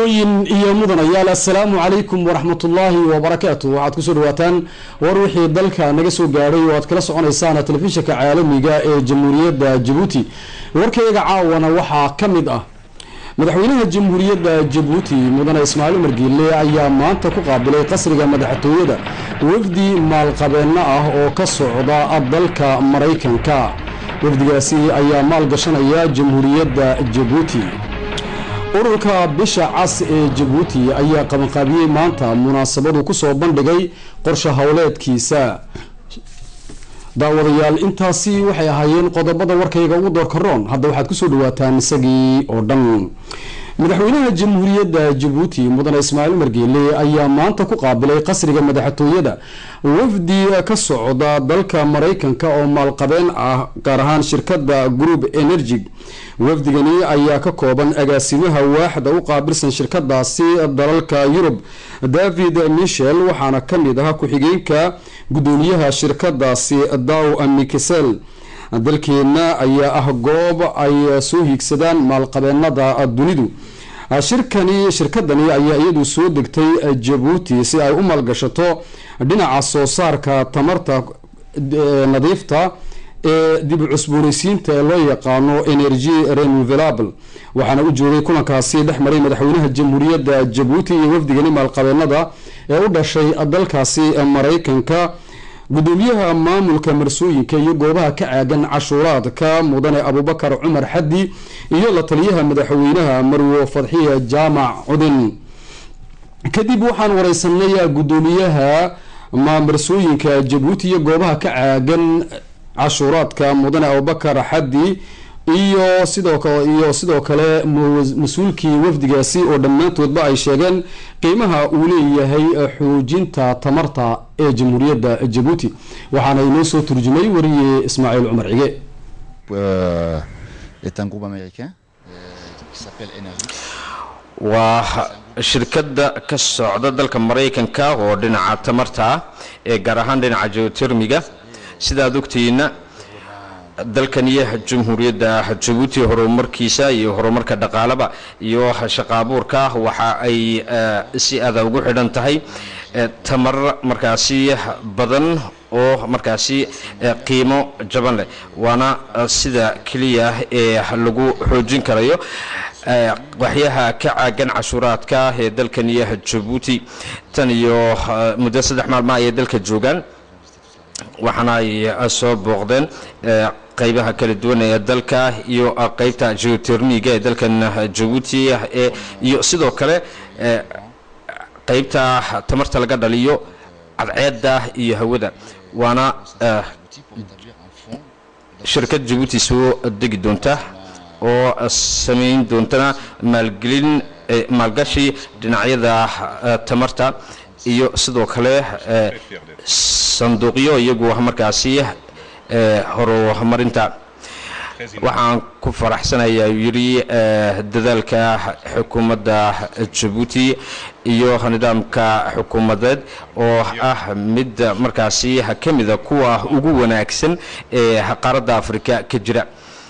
marwooyin iyo mudanayaal assalaamu calaykum waraxmatullaahi wabarakaatu waxaad kusoo dhawaataan war wixii dalka naga soo gaadhay oo aad kala soconaysaan telefishinka caalamiga ee jamhuuriyadda jabuuti warkayga caawana waxaa ka mid ah madaxweynaha jamhuuriyadda jabuuti mudane ismaaciil umar giille ayaa maanta ku qaabilay qasriga madaxtooyada wafdi maalqabeenno ah oo ka socda dalka maraykanka wafdigaasi ayaa maalgashanaya jamhuuriyadda jabuuti ururka bisha cas ee jabuuti ayaa qabanqaabiyey maanta munaasabadu kusoo bandhigay qorshe howleedkiisa daawadayaal intaasi waxay ahaayeen qodobada warkayga ugu doorkaroon hadda waxaad kusoo dhawaataan isagii oo dhan madaxweynaha jamhuuriyadda jabuuti mudane ismaaciil umar geele ayaa maanta ku qaabilay qasriga madaxtooyada wafdi ka socda dalka maraykanka oo maalqabeen ah gaar ahaan shirkada group energy wafdigani ayaa ka kooban agaasimaha waaxda u qaabilsan shirkadaasi dalalka yurub david michel waxaana kamid ah ku-xigeenka gudoomiyaha shirkadaasi daw mikisel dalkeena ayaa ah goob ay soo hiigsadaan maalqabeenada dunidu shirkani shirkadani ayaa iyadu soo degtay jabuuti si ay u maalgashato dhinaca soo saarka tamarta nadiifta ee dib u cusbooneysiinta ee loo yaqaano energy renvelable waxaana u joogay kulankaasi dhex maray madaxweynaha jamhuuriyadda jabuuti iyo wafdigani maalqabeenada ee u dhashay dalkaasi maraykanka gudoomiyaha maamulka marsooyinka iyo goobaha ka caagan cashuuraadka mudane abubakar cumar xaddi iyo la taliyaha madaxweynaha marwo fadxiya jaamac cudin kadib waxaan wareysanay gudoomiyaha marsooyinka jabuuti iyo goobaha ka caagan cashuuraadka mudane abubakar xaddi iyo sidoo iyo sidoo kale mas-uulkii wafdigaasi oo dhammaantoodba ay sheegeen qiimaha uu leeyahay xoojinta tamarta ee jamhuuriyadda jabuuti waxaana inoo soo turjumay wariye ismaaciil cumar cige waa shirkadda ka socda dalka maraykanka oo dhinaca tamarta ee gaar ahaan dhinaca geotermiga sidaad ogtihiina dalkaniyo jamhuuriyadda jabuuti horumarkiisa iyo horumarka dhaqaalaba iyo shaqaabuurka waxa ay si aada ugu xidhan tahay tamar markaasi badan oo markaasi qiimo jaban leh waana sida keliya ee lagu xoojin karayo waxyaha ka caagan cashuuraadka ee dalkaniyo jabuuti tan iyo muddo saddex maalma ayay dalka joogaan waxaana ay soo booqdeen qaybaha kala duwan ee dalka iyo qeybta geotermiga ee dalkan jabuuti iyo sidoo kale qeybta tamarta laga dhaliyo cadceedda iyo hawada waana shirkad jabuuti soo degi doonta oo samayn doontana maalgelin maalgashi dhinacyada tamarta iyo sidoo kale sanduuqyo iyagu markaasi horumarinta waxaan ku faraxsanayaa yidhi dadaalka xukuumadda jabuuti iyo nidaamka xukuumadeed oo ah mid markaasi ka mida kuwa ugu wanaagsan ee qaaradda afrika ka jira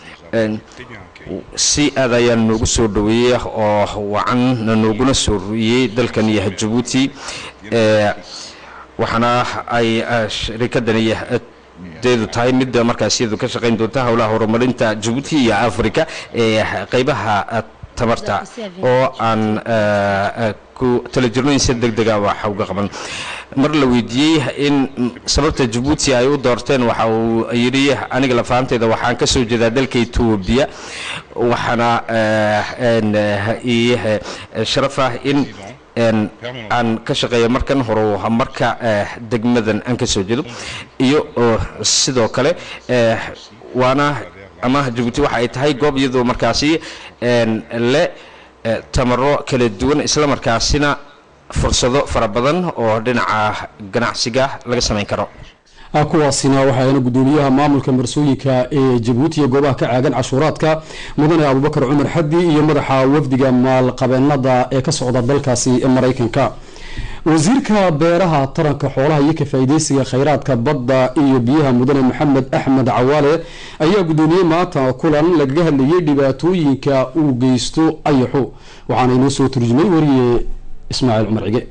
si aad ayaa noogu soo dhaweeyey oo wacan nooguna soo ruiyey dalkan iyo jabuuti waxaana ay shirikadani deedu tahay mid markaas iyadu ka shaqayn doonta howlaha horumarinta jabuuti iyo africa ee qeybaha tamarta oo aan ku tala jirno in si deg dega waxa uga qaban mar la weydiiyey in sababta jabuuti ay u doorteen waxa uu yidhi aniga lafaanteyda waxaan ka soo jeedaa dalka etoobiya waxaana ii sharaf ah in aan ka shaqeeya markan hore marka degmadan aan ka soo jeedo iyo sidoo kale waana ama jabuuti waxa ay tahay goob iyadoo markaasi le tamaro kala duwan islamarkaasina fursado fara badan oo dhinaca ganacsiga laga samayn karo kuwaasina waxaana gudoomiyaha maamulka marsooyinka ee jabuuti iyo goobaha ka caagan cashuuraadka mudane abubakar cumar xaddi iyo madaxa wafdiga maalqabeenada ee ka socda dalkaasi maraykanka wasiirka beeraha taranka xoolaha iyo ka faa'iideysiga kheyraadka badda iyo biyaha mudane maxamed axmed cawaale ayaa guddoomiyey maanta kulan lagaga hadlayay dhibaatooyinka uu geysto ayaxu waxaana inoo soo turjumay wariye ismaaciil cumar cige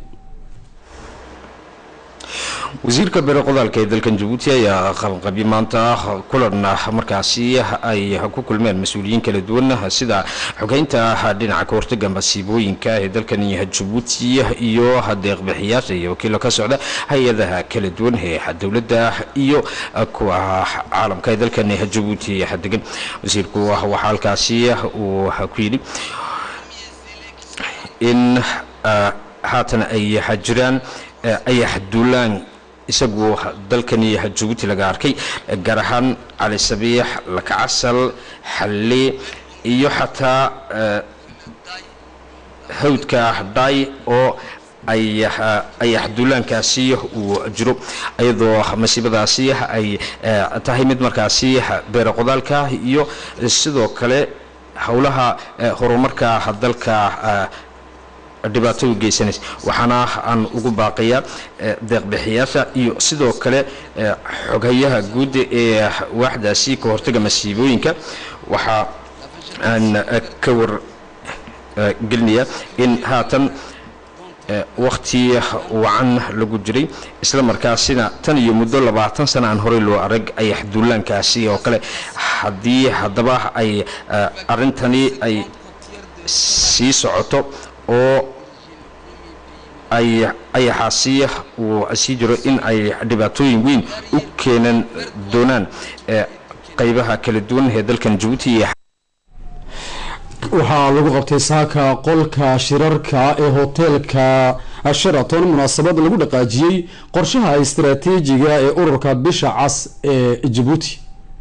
wasiirka beere qodaalka ee dalkan jabuuti ayaa qabanqabyo maanta kulan markaasi ay ku kulmeen mas-uuliyiin kala duwan sida xogeynta dhinaca ka hortaga masiibooyinka ee dalkan jabuuti iyo deeqbixiyaasha iyo wakiilo ka socda hay-adaha kala duwan ee dowladda iyo kuwa caalamka ee dalkan jabuuti degan wasiirku waxaa halkaasi uu ku yidhi in haatan ay jiraan ayax duulaan isagu dalkani jabuuti laga arkay gaar ahaan cali sabiix lakacasal xalle iyo xataa hawdka dhaay oo ayax duulaankaasi uu jiro iyadoo masiibadaasi ay tahay mid markaasi beere qodaalka iyo sidoo kale howlaha horumarka dalka dhibaato u geysanaysa waxaana aan ugu baaqayaa deeqbixiyaasha iyo sidoo kale xoghayaha guud ee waaxdaasi ka hortaga masiibooyinka waxa aan ka wargelinayaa in haatan wakti wacan lagu jiray isla markaasina tan iyo muddo labaatan sana aan horey loo arag ayax duulaankaasi oo kale haddii haddaba ay arrintani ay sii socoto oo ay ayaxaasi uu sii jiro in ay dhibaatooyin weyn u keenan doonaan qaybaha kala duwan ee dalkan jabuuti iyo waxaa lagu qabtay saaka qolka shirarka ee hoteelka sheraton munaasabad lagu dhaqaajiyey qorshaha istaraatiijiga ee ururka bisha cas ee jabuuti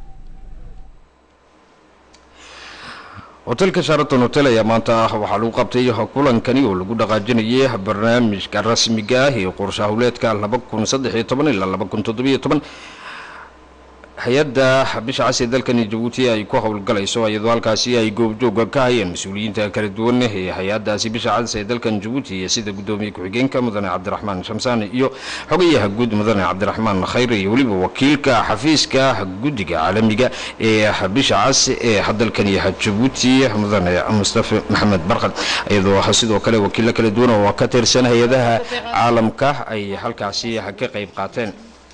hotelka sharaton hotel ayaa maanta waxaa lagu qabtay kulankani oo lagu dhaqaajinayay barnaamijka rasmiga ah ee qorshe howleedka laba kun saddex iyo toban ilaa laba kun toddobiyo toban hay-adda bisha cas ee dalkani jabuuti ay ku howlgalayso iyadoo halkaasi ay goobjooga ka hayeen mas-uuliyiinta kala duwan ee hay-adaasi bisha cas ee dalkan jabuuti sida guddoomiye ku-xigeenka mudane cabdiraxmaan shamsaan iyo xogayaha guud mudane cabdiraxmaan khayr iyo weliba wakiilka xafiiska guddiga caalamiga ee bisha cas ee dalkani jabuuti mudane mustafa maxamed barkad iyadoo sidoo kale wakiilo kala duwan oo ka tirsan hay-adaha caalamka ay halkaasi ka qayb qaateen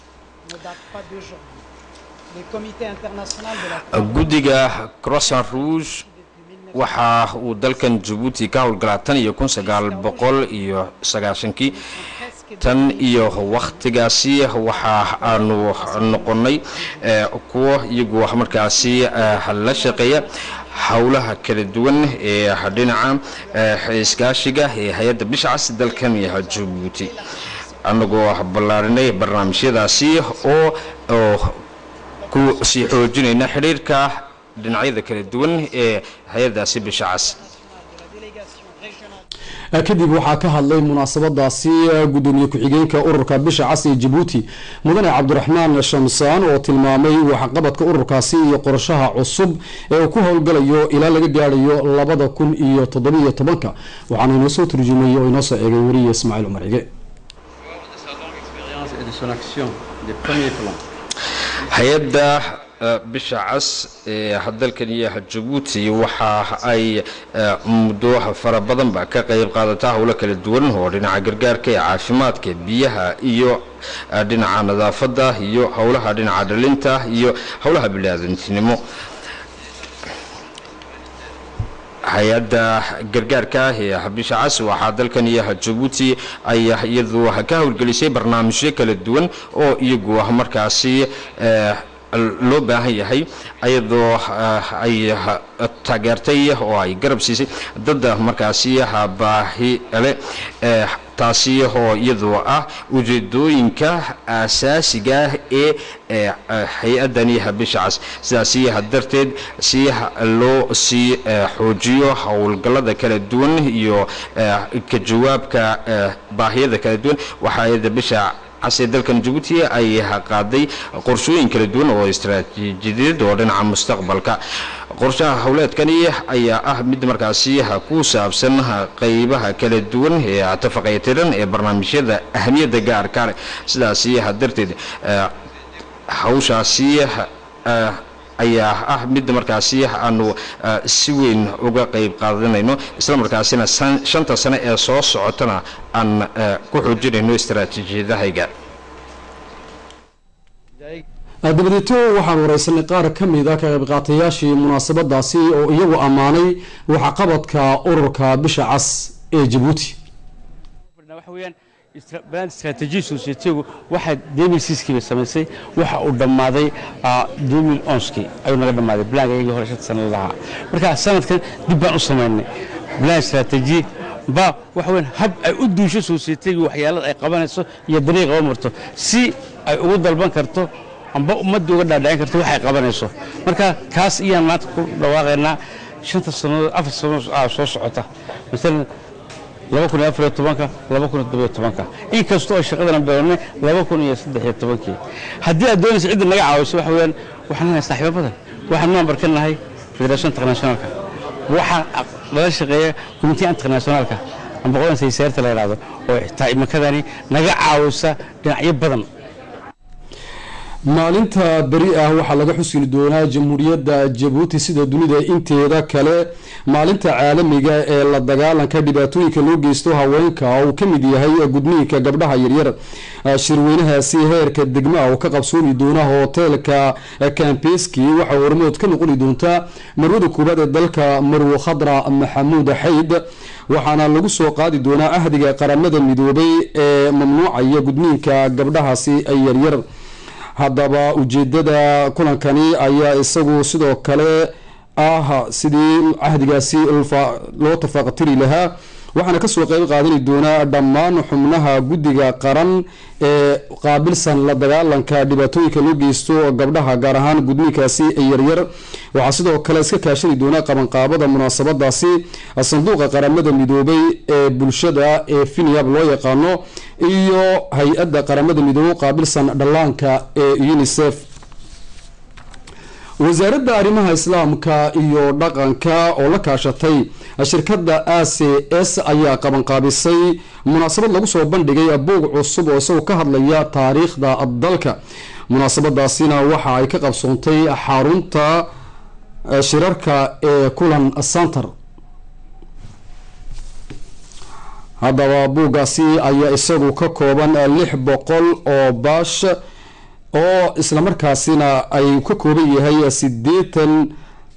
guddiga croissant rouge waxa uu dalkan jabuuti ka howlgalaa tan iyo kun sagaal boqol iyo sagaashankii tan iyo wakhtigaasi waxa aanu noqonnay kuwo iyagu markaasi la shaqeeya howlaha kala duwan ee dhinaca iskaashiga ee hay-adda bishacas dalkan jabuuti annagoo ballaarinay barnaamijyadaasi oo ku sii xoojinayna xidhiirka dhinacyada kala duwan ee hay-adaasi bisha cas kadib waxaa ka hadlay munaasabadaasi gudoomiye ku-xigeenka ururka bisha cas ee jabuuti mudane cabdiraxmaan shamsaan oo tilmaamay waxqabadka ururkaasi iyo qorshaha cusub ee uu ku howlgalayo ilaa laga gaadhayo labada kun iyo toddobiyo tobanka waxaana inoo soo turjumay oo inoo soo eegay weriye ismaaciil cumar cige hay-adda bisha cas ee dalkaniyo jabuuti waxa ay muddo fara badanba ka qayb qaadataa howlo kala duwan oo dhinaca gargaarka ee caafimaadka biyaha iyo dhinaca nadaafadda iyo howlaha dhinaca dhalinta iyo howlaha biniaadantinimo hay-adda gargaarka ee bisha cas waxaa dalkan iyo jabuuti ay iyadu ka howlgelisay barnaamijyo kala duwan oo iyagu markaasi loo baahan yahay ayadoo ay taageertay oo ay garab siisay dadda markaasi baahi le taasi oo iyadoo ah ujeedooyinka aasaasiga ee hay-adani bisha cas sidaasi darteed si loo sii xoojiyo howlgallada kala duwan iyo ka jawaabka baahiyada kala duwan waxaa hay-adda bisha cas ee dalkan jabuuti ay qaaday qorshooyin kala duwan oo istaraatiijiyadeed oo dhinaca mustaqbalka qorshaha howleedkani ayaa ah mid markaasi ku saabsan qeybaha kala duwan ee tafaqaytiran ee barnaamijyada ahamiyadda gaarka leh sidaasi darteed hawshaasi ayaa ah mid markaasi aanu si weyn uga qeyb qaadanayno isla markaasina shanta sane ee soo socotana aan ku xoojinayno istaraatiijiyadahayga dabadeeto waxaan wareysanay qaar ka mid a ka qaybqaatayaashii munaasabadaasi oo iyagu ammaanay waxqabadka ururka bisha cas ee jabuuti band strategy societygu waxaa demil siskiiba samaysay waxa uu dhammaaday demil onski ayuu naga dhammaaday blanka iyagii hore shanta sana lahaa marka sanadkan dib baan u samaynay plan strategy ba waxa weyn hab ay u duusho societygu waxyaalada ay qabanayso iyo dariiqa u marto si ay ugu dalban karto amba ummadda uga dhaadhicin karto waxay qabanayso marka kaas iyaan maanta ku dhawaaqaynaa shanta sannadood afar sannadood soo socota masalan laba kun iyo afariyo tobanka laba kun iyo todobiyo tobanka inkastoo ay shaqadana bilownay laba kun iyo saddex iyo tobankii haddii aad doonaysa cidda naga caawiso waxa weeyaan waxaan nahay saaxiibo badan waxaan member ka nahay federation internationalka waxaa lala shaqeeya committee internationalka amba qodan saysaarta la yidhahdo oo xitaa imankadani naga caawisa dhinacyo badan maalinta beri ah waxaa laga xusili doonaa jamhuuriyadda jabuuti sida dunida inteeda kale maalinta caalamiga ee la dagaalanka dhibaatooyinka loo geysto haweenka uu ka mid yahay gudniinka gabdhaha yaryar shirweynahaasi heerka degmaa oo ka qabsoomi doona hoteelka kambeski waxaa hormood ka noqoni doontaa marwada koowaad ee dalka marwo khadra maxamuud xayd waxaana lagu soo qaadi doonaa ahdiga qaramada midoobay ee mamnuucaya gudniinka gabdhahaasi yaryar haddaba ujeedada kulankani ayaa isagu sidoo kale ah sidii cahdigaasi loo tafaaqatiri lahaa waxaana kasoo qeyb qaadani doonaa dhammaan xubnaha guddiga qaran ee qaabilsan la dagaalanka dhibaatooyinka loo geysto gabdhaha gaar ahaan gudniinkaasi yaryar waxaa sidoo kale iska kaashani doonaa qabanqaabada munaasabadaasi sanduuqa qaramada midoobay ee bulshada ee finiab loo yaqaano iyo hay-adda qaramada midoobe qaabilsan dhallaanka ee unisef wasaaradda arrimaha islaamka iyo dhaqanka oo la kaashatay shirkadda a c s ayaa qabanqaabisay munaasabad lagu soo bandhigay buug cusub oo isagoo ka hadlaya taariikhda dalka munaasabadaasina waxa ay ka qabsoontay xarunta shirarka ee kulan center haddaba buuggaasi ayaa isagu ka kooban lix boqol oo baash oo islamarkaasina ay ka kooban yahay siddeetan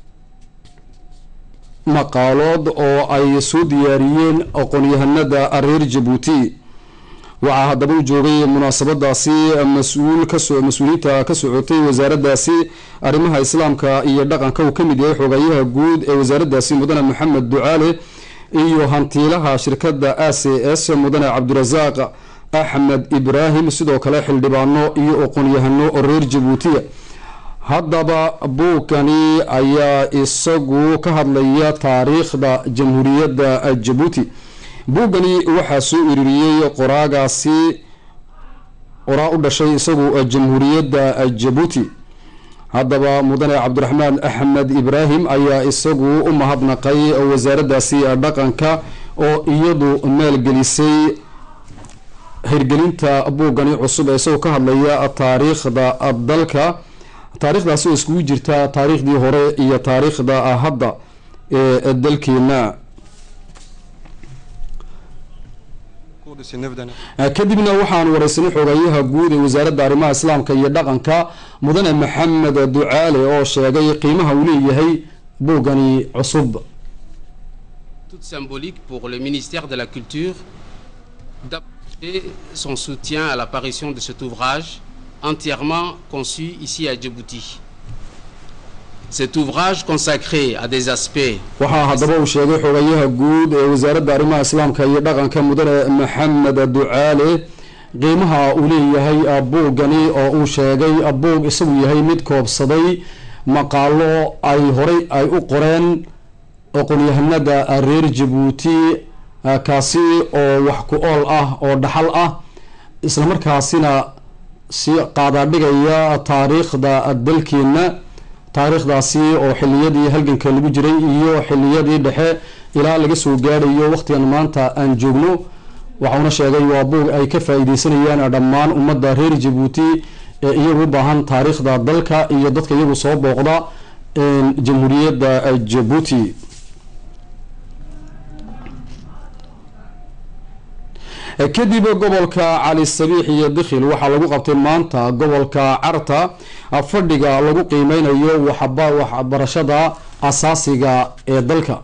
maqaalood oo ay soo diyaariyeen aqoon-yahanada reer jabuuti waxaa haddaba u joogay munaasabadaasi mas-uul kasoo mas-uuliyiinta ka socotay wasaaraddaasi arrimaha islaamka iyo dhaqanka uu ka mid yahay xogayaha guud ee wasaaraddaasi mudane maxamed ducaale iyo hantiilaha shirkadda a c s mudane cabdirasaaq axmed ibraahim sidoo kale xildhibaano iyo aqoon-yahano reer jabuutiya haddaba buugkani ayaa isagu ka hadlaya taariikhda jamhuuriyadda jabuuti buuggani waxaa soo iririyey qoraagaasi qoraa u dhashay isagu jamhuuriyadda jabuuti haddaba mudane cabdiraxmaan axmed ibraahim ayaa isagu u mahadnaqay wasaaraddaasi dhaqanka oo iyadu maalgelisay hirgelinta buuggani cusub ee isagoo ka hadlaya taariikhda dalka taariikhdaasi oo iskugu jirta taariikhdii hore iyo taariikhda hadda ee dalkeena kadibna waxaan wareysanay xogayaha guud ee wasaaradda arrimaha islaamka iyo dhaqanka mudane maxamed ducaale oo sheegay qiimaha uu leeyahay buuggani cusub toute symbolique pour le ministère de la Culture d'apporter son soutien à l'apparition de cet ouvrage entièrement conçu ici à Djibouti. Cet ouvrage consacré à des aspects waxaa haddaba uu sheegay xogayaha guud ee wasaaradda arrimaha islaamka iyo dhaqanka mudane maxamed ducaale qiimaha uu leeyahay buuggani oo uu sheegay buug isagu yahay mid koobsaday maqaalo ay horey ay u qoreen aqoon-yahanada reer jabuuti kaasi oo wax ku ool ah oo dhaxal ah islamarkaasina si qaadaadhigaya taariikhda dalkeena taariikhdaasi oo xiliyadii halganka lagu jiray iyo xiliyadii dhexe ilaa laga soo gaadhayo waqtigan maanta aan joogno waxauna sheegay waa buug ay ka faa-iideysanayaan dhammaan ummadda reer jabuuti ee iyagu u baahan taariikhda dalka iyo dadka iyagu soo booqda jamhuuriyadda jabuuti kadib gobolka cali sabiix iyo dikhil waxaa lagu qabtay maanta gobolka carta fadhiga lagu qiimeynayo waxbarashada asaasiga ee dalka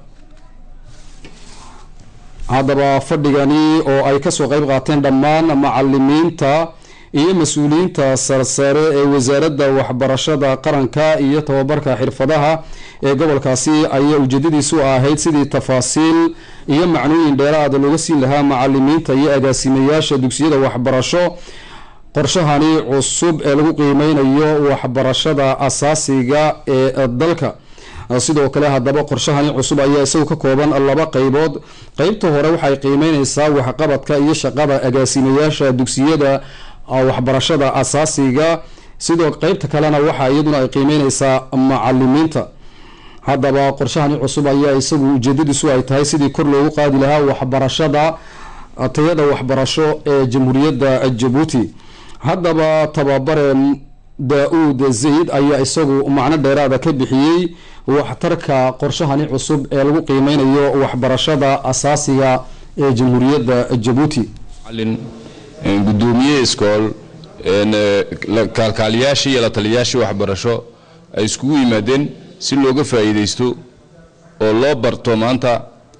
haddaba fadhigani oo ay kasoo qeyb qaateen dhammaan macalimiinta iyo mas-uuliyiinta sarsare ee wasaaradda waxbarashada qaranka iyo tababarka xirfadaha ee gobolkaasi ayaa ujeedadiisu ahayd sidii tafaasiil iyo macnooyin dheeraada looga siin lahaa macalimiinta iyo agaasimayaasha dugsiyada waxbarasho qorshahani cusub ee lagu qiimeynayo waxbarashada asaasiga ee dalka sidoo kale haddaba qorshahani cusub ayaa isagu ka kooban laba qeybood qeybta hore waxay qiimeyneysaa waxqabadka iyo shaqada agaasimayaasha dugsiyada waxbarashada asaasiga sidoo qeybta kalena waxa iyaduna ay qiimeyneysaa macalimiinta haddaba qorshahani cusub ayaa isagu ujeedadiisu ay tahay sidii kor loogu qaadi lahaa waxbarashada tayada waxbarasho ee jamhuuriyadda jabuuti haddaba tababare daa-uud zayd ayaa isagu macno dheeraada ka bixiyey waxtarka qorshahani cusub ee lagu qiimeynayo waxbarashada asaasiga ee jamhuuriyadda jabuuti gudoomiye iskool kaalkaaliyaashii iyo la taliyayaashii waxbarasho ay iskugu yimaadeen si looga faa'iidaysto oo loo barto maanta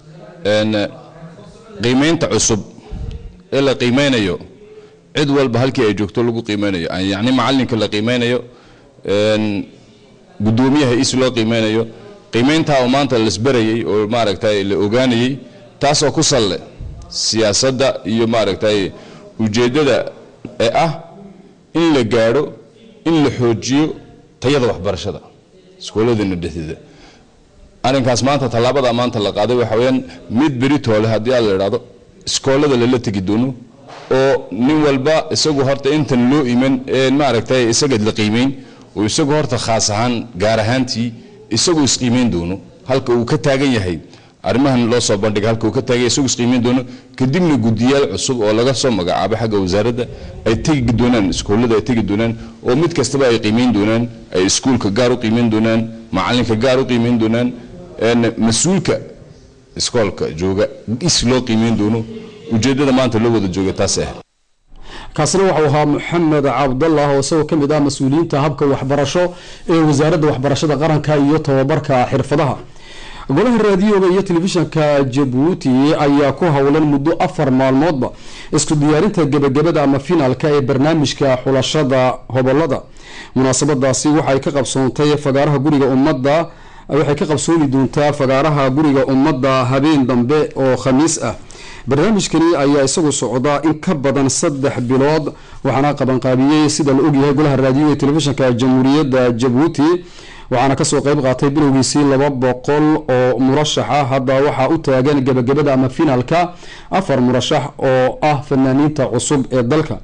qiimeynta cusub ee la qiimeynayo cid walba halkii ay joogto lagu qiimeynayo yacni macalinka la qiimeynayo gudoomiyaha is loo qiimeynayo qiimeyntaa oo maanta lasberayay oo maaragtay la ogaanayay taasoo ku salle siyaasadda iyo maaragtay ujeeddada ee ah in la gaadho in la xoojiyo tayada waxbarashada iskooladana dhexdeeda arrinkaas maanta tallaabada maanta la qaaday waxa weyaan mid beritoole haddii aad la idhaahdo iskoolada lala tegi doono oo nin walba isagu horta intan loo iman ee maaragtay isaga la qiimeyn oo isagu horta khaas ahaan gaar ahaantii isagu isqiimeyn doono halka uu ka taagan yahay arrimahan loo soo bandhigay halka uu ka taagay isagu isqiimeyn doono kadibna guddiyaal cusub oo laga soo magacaabay xagga wasaaradda ay tegi doonaan iskoolada ay tegi doonaan oo mid kastaba ay qiimeyn doonaan ay iskuulka gaar u qiimeyn doonaan macalinka gaar u qiimeyn doonaan mas-uulka iskoolka jooga is loo qiimeyn doono ujeeddada maanta loo wada jooga taas ah kaasina waxau ahaa maxamed cabdallah oo isagoo kamid ah mas-uuliyiinta habka waxbarasho ee wasaaradda waxbarashada qaranka iyo tababarka xirfadaha golaha raadiyoga iyo telefishanka jabuuti ayaa ku howlan muddo afar maalmoodba isku diyaarinta gebagabada ama finaalka ee barnaamijka xulashada hobolada munaasabadaasi waxay ka qabsoontay fagaaraha guriga ummadda waxay ka qabsoomi doontaa fagaaraha guriga ummadda habeen dambe oo khamiis ah barnaamijkani ayaa isagu socda in ka badan saddex bilood waxaana qabanqaabiyey sida la ogyahay golaha raadiyoga ee telefishanka jamhuuriyadda jabuuti waxaana kasoo qeyb qaatay bilowgiisii laba boqol oo murashax ah hadda waxaa u taagan gebagabada ama finaalka afar murashax oo ah fanaaniinta cusub ee dalka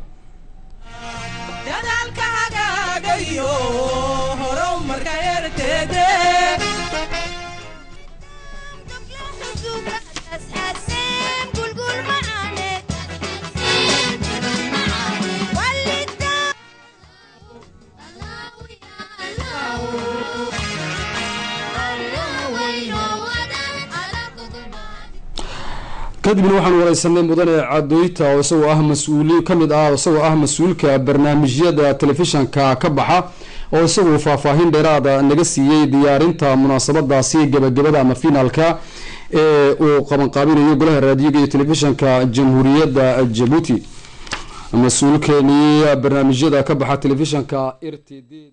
kadibna waxaan wareysanay mudane cadoyta oo isagoo ah mas-uuli kamid ah isagoo ah mas-uulka barnaamijyada telefishanka ka baxa oo isagu faahfaahin dheeraada naga siiyey diyaarinta munaasabadaasi gebagabada ama finaalka ee uu qabanqaabinayo golaha raadiyoga iyo telefishanka jamhuuriyadda jabuuti mas-uulkeenii barnaamijyada ka baxa telefishanka r t d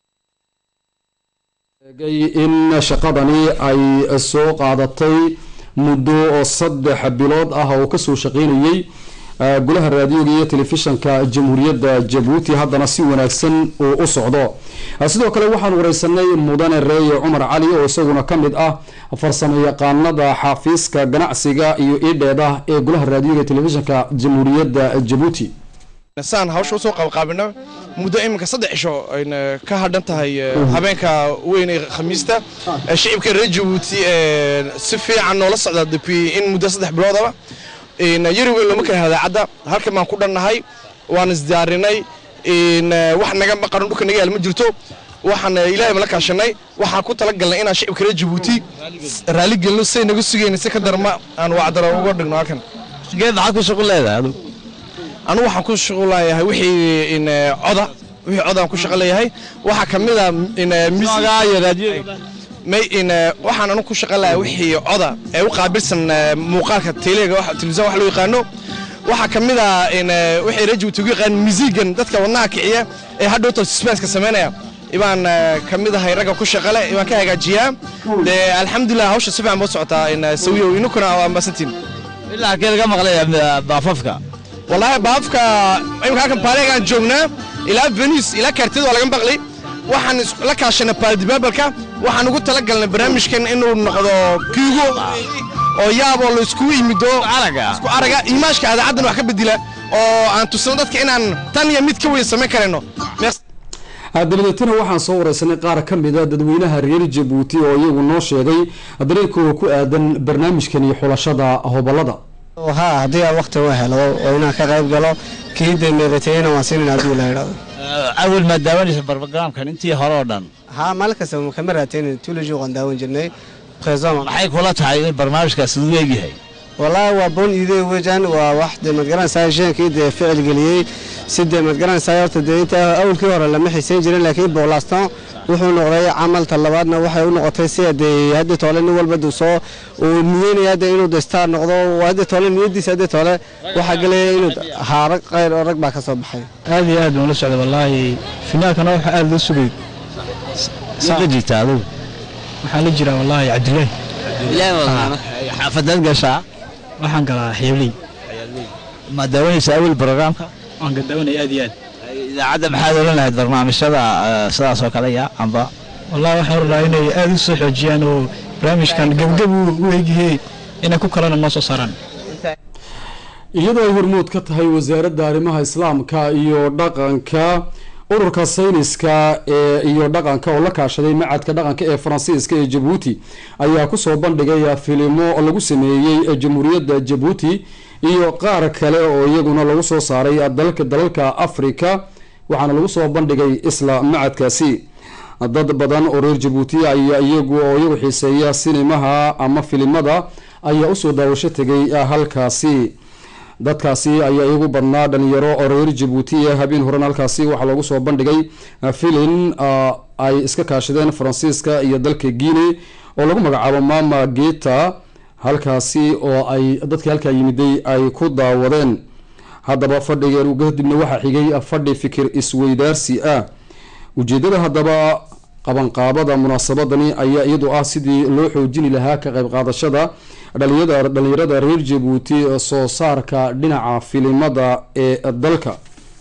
eegay in shaqadani ay soo qaadatay muddo oo saddex bilood ah oo kasoo shaqeynayay golaha raadiyoga iyo telefishanka jamhuuriyadda jabuuti haddana si wanaagsan uu u socdo sidoo kale waxaan wareysanay mudane reeye cumar cali oo isaguna ka mid ah farsamo yaqaanada xafiiska ganacsiga iyo idheeda ee golaha raadiyoga iyo telefishanka jamhuuriyadda jabuuti saan hawsha usoo qabqaabino muddo iminka saddex cisho ayna ka hadhan tahay habeenka weyn ee khamiista shicibka reer jabuuti si fiican noola socda depuis in muddo saddex biloodaba yari weyn looma kala hadaacadda halkan baan ku dhannahay waan isdiyaarinay wax naga maqaran dhulka naga yaal ma jirto waxaan ilaahay mala kaashanay waxaan ku talagalnay inaan shicibka reer jabuuti raali gelino say naga sugayna si ka darma aan wacdara uga dhigno halkan geed maxaad ku shaqo leedahay adigu anigu waxaan ku shaqo leeyahay wixii in coda wixii codaan ku shaqo leeyahay waxaa ka mid ah in may in waxaan anigu ku shaqo leeyahay wixii coda ee u qaabilsan muuqaalka teleega telefisyon wax loo yaqaano waxaa ka mid ah in wixii reer jabuuti ugu yaqaan musiigan dadka wadnaha kiciya ee hadhowta suspenska samaynaya ibaan ka mid ahay ragga ku shaqale ibaan ka hagaajiyaa dee alxamdulilah hawsha si fiican boo socotaa in sawiyo inukuna waa ambasantiin ilaa halkee laga maqlay baafafka wallaahi baafka imika halkan baaleegaan joognaa ilaa venice ilaa kaartiyada waa laga maqli waxaan la kaashanay baaldibaabalka waxaan ugu talagalnay barnaamijkan inuu noqdo kiigo oo yaaboo la iskugu yimido isku araga imaashka adaacaddan wax ka bedela oo aan tusano dadka inaan tan iyo mid ka weyn samayn karayno dabadeetana waxaan soo wareysanay qaar ka mid a dadweynaha reer jabuuti oo iyagu noo sheegay dareenkooda ku aadan barnaamijkan iyo xulashada hobolada haa haddii aan wakti u helo oo inaan ka qayb galo kii dee meeratayena waan siinin hadduu la idhahdo awal maad daawanaysa barnaamijkan intii hore oo dhan haa maalin kasta kama raataynin tuulaji waan daawan jirnay présent maxay kula tahay in barnaamijkaas uu eegyahay wallaahi waa boon iidey wejan waa wax dee madgaranaysaa sheenkii dee ficil geliyey si dee madgaranaysaa horta dee inta awalkii hore lama xiisayn jirin laakiin boolaston wuxuu noqday camalta labaadna waxay u noqotay sida dee hadda toole nin walba duu soo uu niyeynaya dee inuu dee star noqdo hadda toole niyadiisa hadda toole waxaa gelaya inuu haa rag qayr oo rag baa ka soo baxay aad iyo aad baan la socday wallaahi finaalkana waxa aad loo sugay la jirta adigu waxaa la jiraa wallaahi cabdilaahi xaafadaad gashaa waxaan galaa xeebley ma daawanaysa awal barnaamijka waan ka daawanaya aad iyo aad idaacadda maxaad oran lahayd barnaamijyada sidaas oo kale ya amba wallahi waxaan oran inay aad u soo xoojiyaan oo barnaamijkan gebgeb u egyahay inay ku kalena noo soo saaraan iyadoo ay hormood ka tahay wasaaradda arrimaha islaamka iyo dhaqanka ururka sayniska ee iyo dhaqanka oo la kaashaday macadka dhaqanka ee faransiiska ee jabuuti ayaa kusoo bandhigay filimo lagu sameeyey jamhuuriyadda jabuuti iyo qaar kale oo iyaguna lagu soo saaray dalka dalalka africa waxaana lagu soo bandhigay isla macadkaasi dad badan oo reer jabuuti ayaa iyagu oo iyagu xiiseeya sinimaha ama filimada ayaa usoo daawasho tegay halkaasi dadkaasi ayaa iyagu badnaa dhalinyaro oo reer jabuuti ee habeen horan halkaasi waxaa loogu soo bandhigay filin ay iska kaashadeen faransiiska iyo dalka guinea oo lagu magacaabo mama geta halkaasi oo ay dadkii halkaa yimiday ay ku daawadeen haddaba fadhigeen kadibna waxaa xigay fadhi fikir isweydaarsi ah ujeedada haddaba qabanqaabada munaasabadani ayaa iyadu ah sidii loo xoojini lahaa ka qayb qaadashada dhalinyarada reer jabuuti soo saarka dhinaca filimada ee dalka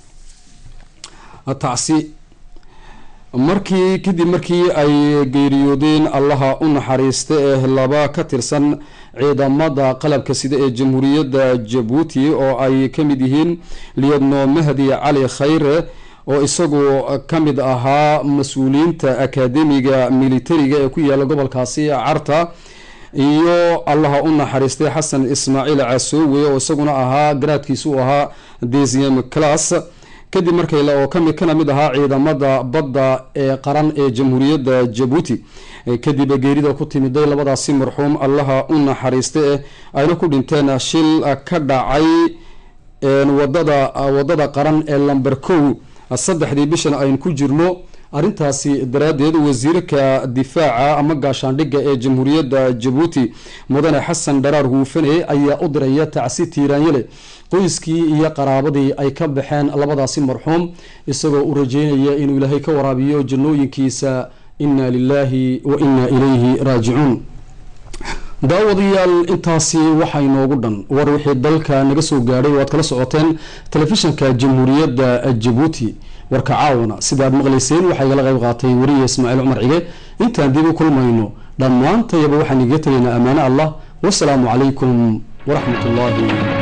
tacsi markii kadib markii ay geeriyoodeen allaha u naxariista ee laba ka tirsan ciidamada qalabka sida ee jamhuuriyadda jabuuti oo ay ka mid yihiin liyadno mahdi cali khayre oo isagu ka mid ahaa mas-uuliyiinta akademiga militariga ee ku yaala gobolkaasi carta iyo allaha u naxariistay xasan ismaaciil casoowe oo isaguna ahaa garaadkiisu ahaa desium class kadib markay oo kami kana mid ahaa ciidamada badda ee qaran ee jamhuuriyadda jabuuti kadib geerida ku timiday labadaasi marxuum allaha u naxariista eh ayna ku dhinteen shil ka dhacay wadada wadada qaran ee lamber kow saddexdii bishan aynu ku jirno arrintaasi daraaddeed wasiirka difaaca ama gaashaandhigga ee jamhuuriyadda jabuuti mudane xasan dharaar huufane ayaa u diraya tacsi tiiraanyale qoyskii iyo qaraabadii ay ka baxeen labadaasi marxuum isagoo u rajeynaya inuu ilaahay ka waraabiyo jannooyinkiisa inna lilaahi wa inna ilayhi raajicuun daawadayaal intaasi waxaa inoogu dhan war wixii dalka naga soo gaadhay waad kala socoteen telefishanka jamhuuriyadda jabuuti warka caawana sida aad maqlayseen waxaa igala qayb qaatay wariye ismaaciil cumar cige intaan dib u kulmayno dhammaantayaba waxaan igaga tegaynaa ammaano allah wasalaamu calaykum waraxmat ullaahi